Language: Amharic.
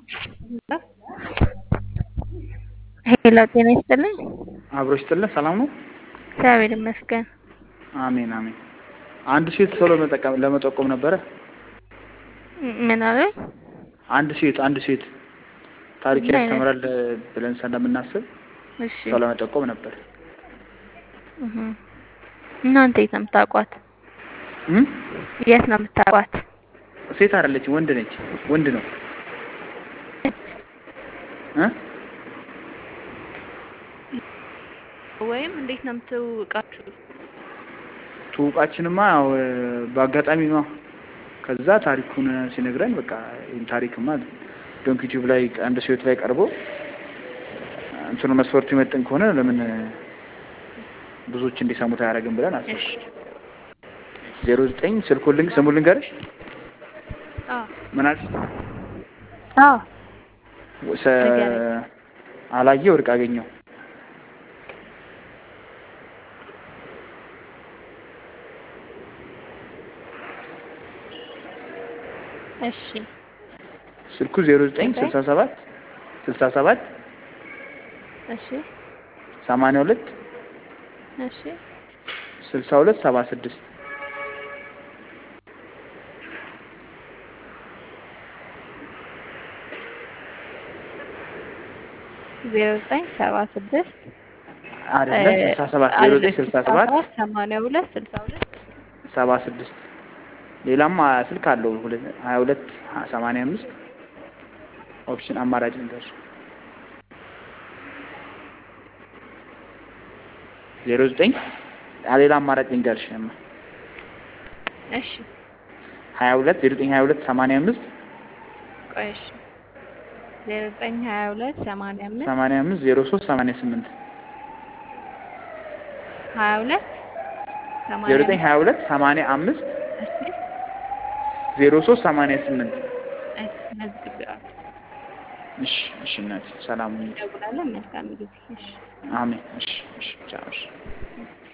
ሄሎ ጤና ይስጥልኝ። አብሮ ይስጥልን። ሰላም ነው? እግዚአብሔር ይመስገን። አሜን አሜን። አንድ ሴት ቶሎ መጠቀም ለመጠቆም ነበረ። ምን አለ? አንድ ሴት አንድ ሴት ታሪክ ምን አይነት? ያስተምራል ብለን ስለምናስብ እሺ ሰው ለመጠቆም ነበር። እህ። እናንተ የት ነው የምታውቋት? እም? የት ነው የምታውቋት? ሴት አይደለችም፣ ወንድ ነች። ወንድ ነው እ? ወይም እንዴት ነው የምትውቃችሁ? ትውቃችንማ ያው በአጋጣሚ ነው። ከዛ ታሪኩን ሲነግረን በቃ ይህን ታሪክማ ዶንክ ዩቲዩብ ላይ አንድ ሴት ላይ ቀርቦ እንትኑ መስፈርቱ ይመጥን ከሆነ ለምን ብዙዎች እንዲሰሙት አያደርግም ብለን አሰብኩ። እሺ ዜሮ ዘጠኝ ስልኩን ልንግ ስሙን ልንገርሽ አዎ ምን አልሽ? አዎ ሰ- ንገረኝ። አላየ ወርቅ አገኘው እሺ ስልኩ ዜሮ ዘጠኝ ዘጠኝ? ስልሳ ሰባት ስልሳ ሰባት እሺ ሰማንያ ሁለት እሺ ስልሳ ሁለት ሰባ ስድስት ዜሮ ዘጠኝ ሰባ ስድስት አይደለም ስልሳ ሰባት ዜሮ ዘጠኝ ስልሳ ሰባት ሰማንያ ሁለት ስልሳ ሁለት ሰባ ስድስት ሌላም ስልክ አለው ሁለት ሀያ ሁለት ሰማንያ አምስት ኦፕሽን አማራጭ ልንገርሽ ዜሮ ዘጠኝ ሌላ አማራጭ ልንገርሽ እማ እሺ ሀያ ሁለት ዜሮ ዘጠኝ ሀያ ሁለት ሰማንያ አምስት ቆይ እሺ ዜሮ ዘጠኝ ሀያ ሁለት ሰማንያ አምስት ሰማንያ አምስት ዜሮ ሶስት ሰማንያ ስምንት ሀያ ሁለት ዜሮ ዘጠኝ ሀያ ሁለት ሰማንያ አምስት እሺ ዜሮ ሶስት ሰማንያ ስምንት እሺ መዝግቤዋለሁ። እሺ እሺ እናቴ ሰላም ሁኚ እንደውላለን። መልካም ጊዜ። እሺ አሜን እሺ እሺ ቻው እሺ